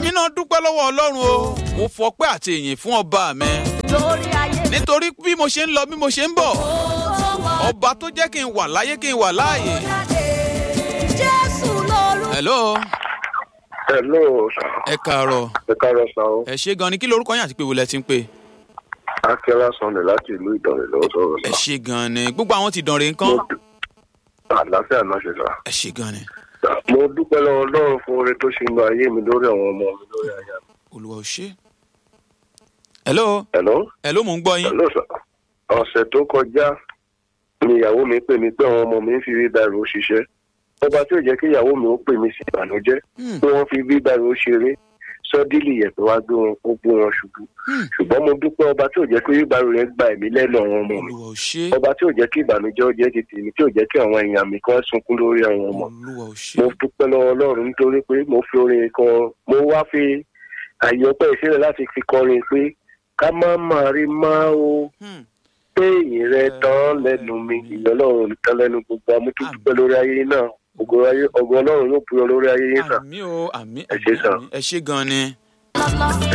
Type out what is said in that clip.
èmi náà dúpẹ́ lọ́wọ́ ọlọ́run o mo fọpẹ́ àti ìyìn fún ọba mi lórí ayé mi. nítorí bí mo ṣe ń lọ bí mo ṣe ń bọ̀ ọba tó jẹ́ kí n wà láyé kí n wà láàyè. jésù lóru. hello Hello, sir. ẹ káàárọ̀ Ẹ káàárọ̀ sá o. ẹ ṣe gan ni kí lorúkọ yín àti pé wo lẹ ti ń pè. Akẹ́lá Sunday láti ìlú Ìdànrè lọ́wọ́ sọ̀rọ̀ ẹ sá. ṣe gan ni gbogbo àwọn ti dànrè nǹkan Mo- Àlàáfíà náà ṣe sá. ẹ ṣe gan ni Mo dúpẹ́ lọ́wọ́ Ọlọ́run fún oore tó ṣe ń lọ ayé mi lórí àwọn ọmọ mi lórí aya mi. olùwà ò ṣe. hello Hello? hello mò ń gbọ́ yín Hello sir. Ọ̀sẹ̀ tó kọjá ni ìyàwó mi pè mí pé àwọn ọmọ mi ń fi bíbáìrò ṣiṣẹ́. Ọba tí ò jẹ́ kí ìyàwó mi ó pè mí sí ìbànújẹ́ Hmm. pé wọ́n fi bíbáìrò ṣeré sọ́dílì yẹ̀pẹ̀ wá gbé wọn ó gbé wọn ṣubú. Hmm. Ṣùgbọ́n mo dúpẹ́ ọba tí ò jẹ́ kí bíbáìrò yẹn gba ẹ̀mí lẹ́nu àwọn ọmọ mi. olùwà ò ṣe ọba tí ò jẹ́ kí ìbànújẹ́ ó jẹ́ ti tèmi tí ò jẹ́ kí àwọn èèyàn mi kan sunkún lórí àwọn ọmọ. olùwà ò ṣe mo dúpẹ́ lọ́wọ́ ọlọ́run nítorí pé mo fi orin kan mo wá fi àyè ọpẹ́ ìṣẹ̀lẹ̀ láti fi kọrin pé ká má máa rí má o Hmm. pé ìyìn rẹ tán lẹ́nu mi ìyìn ọlọ́run nìkan lẹ́nu gbogbo amútú dúpẹ́ lórí ayé náà ògo ayé- ògo ọlọ́run yóò búyọ lórí ayé yín sàn. àmì o àmì Ẹ ṣé àmì sà. àmì ẹ ṣe gan ni. lọ́lọ́.